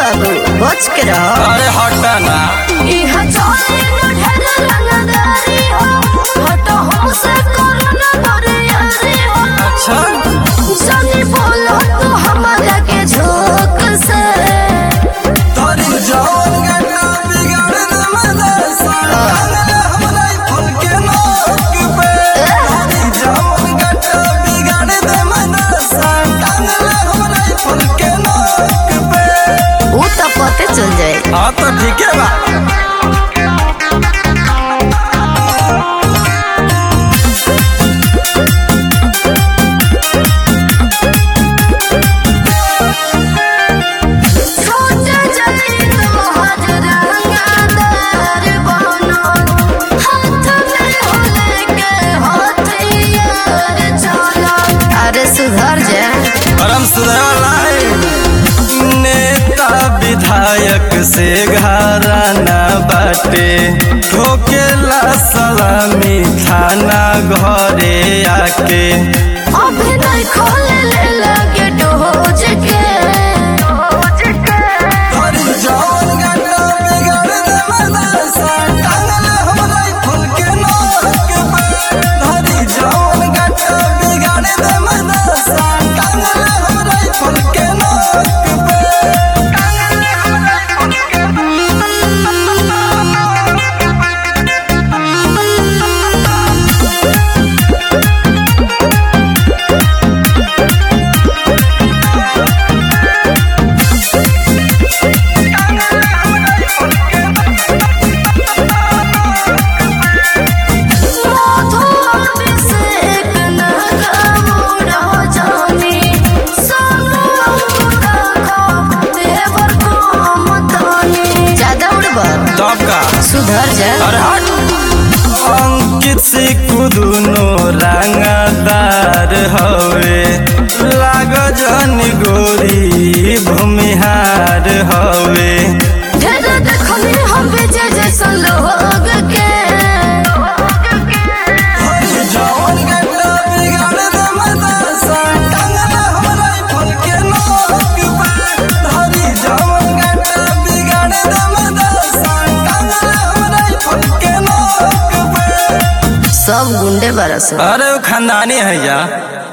बाबू बच के रहो अरे हटा ना इहा चले न ढेर रंगदारी हो हटो हमसे करो न बरियारी हो अच्छा जानी बोलो तू हमारा के झोंक से तोरी जौन गन्ना बिगाड़ दे मदरसा हमरा फल के नोक पे तोरी जौन गन्ना बिगाड़ दे मदरसा टांगले हमरा फल के नोक पे वो तो पते चल जाए हाँ तो ठीक है बा छोटे जली तुम्हार रंगदार बनो हाथ में होले के हथियार चलो अरे सुधर जा परम सुधरलाई नेता विधायक से घराना बाटे ठोकेला सलामी थाना घरे आके अभी नहीं खोले ले लगे डोज के तोरी जौन गन्ना बिगाड़ दे मदरसा टांगले हमरा फूल के नोक पे तोरी जौन गन्ना बिगाड़ दे मदरसा टांगले हमरा फूल के नोक पे टांगले हमरा फूल के माधो अभिषेक न गमुड़ा जानी सोनू अंकुरा को देवर को मतनी ज्यादा उड़बा तब का सुधर जा अरे हट अंकित से कुदुनो रंगदार हवे लाग जन गोरी भूमिहार हवे ढेर देखनी हम बेजे जैसन लोग के जौन गन्ना बिगाड़ दे मदरसा टांगले हमरा फल के नोक पे धरी जौन गन्ना बिगाड़ दे मदरसा टांगले हमरा फल के नोक पे सब गुंडे बरस अरे वो खानदानी है या